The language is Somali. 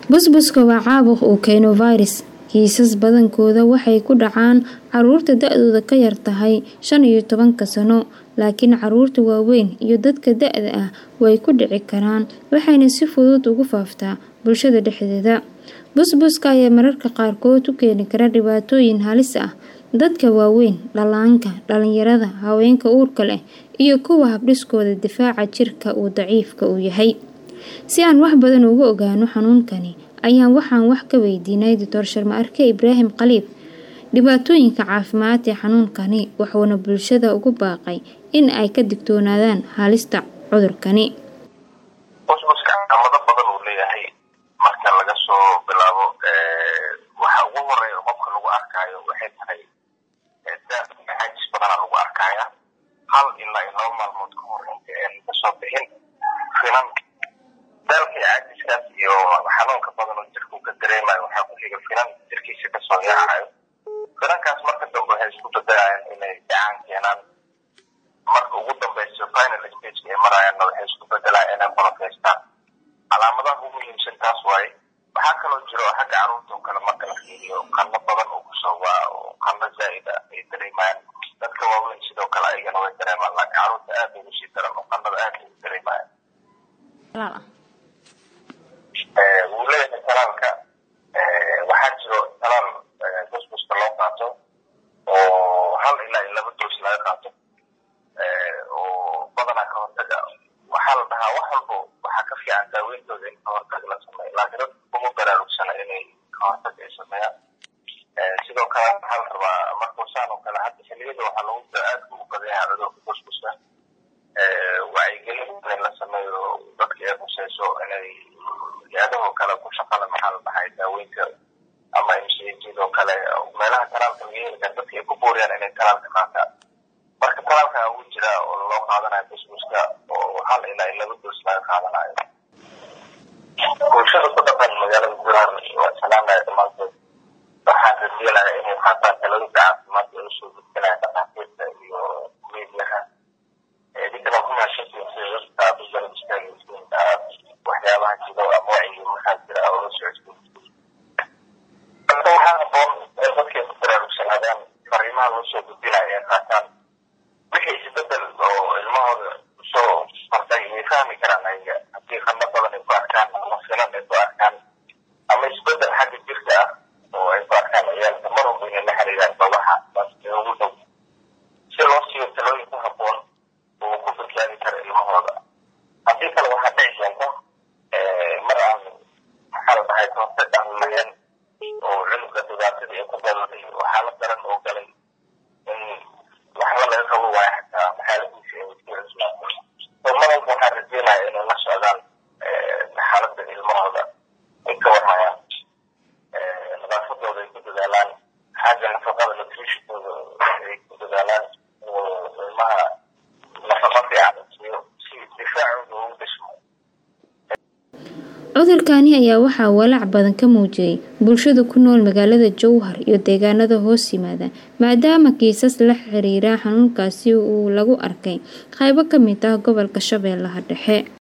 busbuska waa caabuq uu keeno virus kiisas badankooda waxay ku dhacaan caruurta da-dooda ka yar tahay shan iyo tobanka sano laakiin caruurta waaweyn iyo dadka da-da ah way ku dhici karaan waxayna si fudud ugu faaftaa bulshada dhexdeeda busbuska ayaa mararka qaarkood u keeni kara dhibaatooyin halis ah dadka waaweyn dhallaanka dhalinyarada haweenka uurka leh iyo kuwa habdhiskooda difaaca jirka uu daciifka uu yahay si aan wax badan uga ogaano xanuunkani ayaan waxaan wax ka weydiinay doctor sharma arke ibraahim khaliif dhibaatooyinka caafimaad ee xanuunkani wuxuuna bulshada ugu baaqay in ay ka digtoonaadaan halista cudurkani busbuska calaamado badan uu leeyahay marka laga soo bilaabo waxa ugu horeeya qofka lagu arkaayo waxay tahay caajis badana lagu arkaya hal ilaa iyo laba maalmood ka hor inta aan kasoo bixin finan daalkii caajiskaas iyo xanuunka badan oo jirka uu ka dareemayo waxaa ku xiga finan jirkiisa kasoo yaacayo finankaas marka dambe waxay isku dadayaan inay dhacaan keenaan marka ugu dambeyso final stage ay marayaanna waxay isku bedelaan inay qolofaystaan calaamadaha ugu muhiimsan taas waaye waxaa kaloo jiro xagga caruurta oo kale marka la fiiriyo qano badan oo kusoo waa oo qano zaa'id ah ay dareemayaan dadka waaweyn sidoo kale ayagana way dareemaan laakiin caruurta aad ugu sii daran oo qanada aad ugu dareemayaan wuu leeyahay talaalka waxaa jiro talaal busbuska loo qaato oo hal ilaa iyo laba doos laga qaato oo badanaa ka hortaga waxaa la dhahaa wax walbo waxaa ka fiican daaweyntooda in ka hortag la sameeyo laakiin dadka kuma baraarugsana inay ka hortag ay sameeyaan sidoo kale waxaa la rabaa markuusaan oo kale hadda xiliyada waxaa lagu aadka u badan yahay cudurka busbuska wacyigelin in la sameeyo dadka ay khuseyso inay hay-adahoo kale ku shaqala maxaa la dhahay daaweynta ama mcjidoo kale meelaha talaalka laga heli kara dadka ay ku booriyaan inay talaalka qaataan marka talaalka ugu jira oo loo qaadanayo busbuska oo hal ilaa iyo laba doos laga qaadanayo bulshada ku dhaqan magaalada gudahan waa salaamaya dhammaantood waxaan rajeenaya inay qaataan talooyinka caafimaad ee usoo gudbinaya dhakhaatiirta iyo meediyaha dinkana ku mahadsantiin sida dadka aad u garab istaagaysiin aad waxyaabaha jiro ama wacyi maxaa jira oo la socodsiin marka waxaa haboon ee dadkay ku baraarugsanaadaan fariimaha loo soo gudbinaya ee qaataan wixii isbedel oo ilmahooda usoo fartay way fahmi karaan ayaga haddii qano badan ay ku arkaan ama finan ay ku arkaan ama isbedel xagga jirka ah oo ay ku arkaan ciyaalka mar walba inay la xiriiraan babaxa ee ugu dhow si loo siiyo talooyin ku haboon oo ku badbaadi kara ilmahooda haddii kale waxaa dhici keenta mar aan maxaa la dhahay kahortag aan lahayn oo cunuga dhibaatadii ay ku daladay oo xaalad daran oo galay in waxba laga qabo waayo xataa xaaladiisi ay sii cusmaato so mar walba waxaan rajeynaya inay la socdaan xaaladda ilmahooda ay ka warhayaan nadaafadooda ay ku dadaalaan xagga nafaqada nutritionkooda ay ku dadaalaan oo ilmaha nafaqa fiican siiyo si difaacooda ugu dhishmo cudurkani ayaa waxaa walaac badan ka muujiyay bulshada ku nool magaalada jowhar iyo deegaanada hoos yimaada maadaama kiisas la xiriira xanuunkaasi uu lagu arkay qaybo ka mid ah gobolka shabeellaha dhexe